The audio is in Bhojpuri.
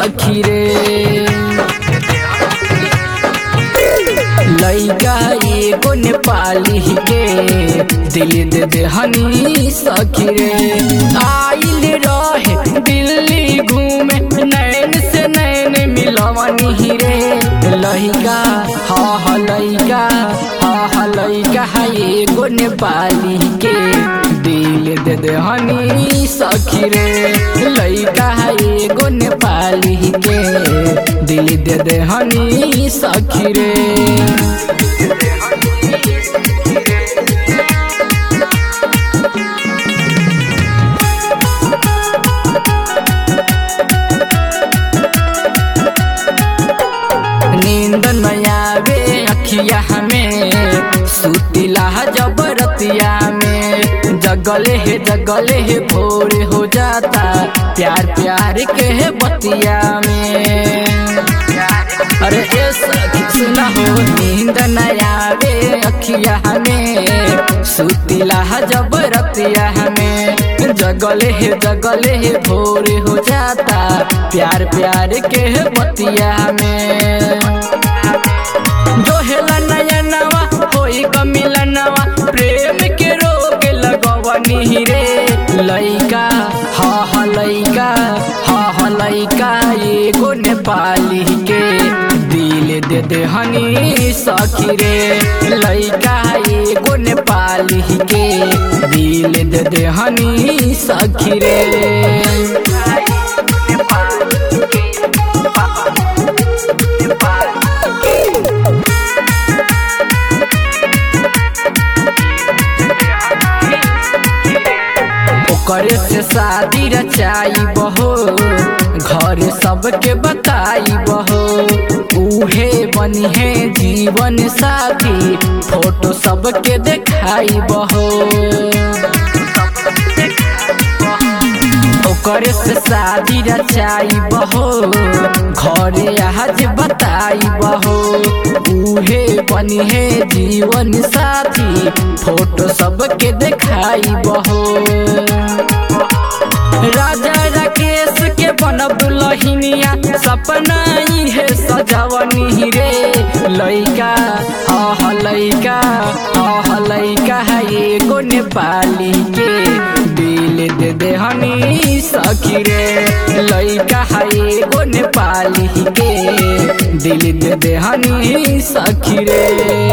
सखी रे लैका एगो नेपाली के दिल दे दे हनी सखी रे आइल रहे दिल्ली घूमे नैन से नैन मिलवनी रे लैका हा हा लैका हा हा लैका एगो नेपाली के दिल दे दे हनी सखी रे लैका एगो नेपाली के दिल दे दे हनी सखी रे नींद नयावे अखिया हमें सुतिला जबरतिया में जगले है जगले है भोर हो जाता प्यार प्यार के है बतिया में अरे ए सखी सुना हो नींद नयावे अखिया हमें सुतिला जबरतिया हमें जगले है जगले है भोर हो जाता प्यार प्यार के है बतिया में जो हेला नया नवा होई कमिला नवा प्रेम के रोग लगवनी रे लइका हा हा लइका हा हा लइका एगो नेपाली के दिल दे दे हनी सखी रे लइका एगो नेपाली के दिल दे दे हनी सखी रे ओकरे से शादी रचाई बहो घर सबके बताई बहो उहे बनी है जीवन साथी फोटो सबके देखाई बहो ओकरे से शादी रचाई बहो घरे आज बताई बहो उहे बनी है जीवन साथी फोटो सबके देखाई बहो राजा राकेश के बनब लहिनिया सपना है सजवनी रे लइका आह लइका आह लइका है एगो नेपाली के दिल दे दे हनी सखी रे लइका है एगो नेपाली के दिल दे दे हनी सखी रे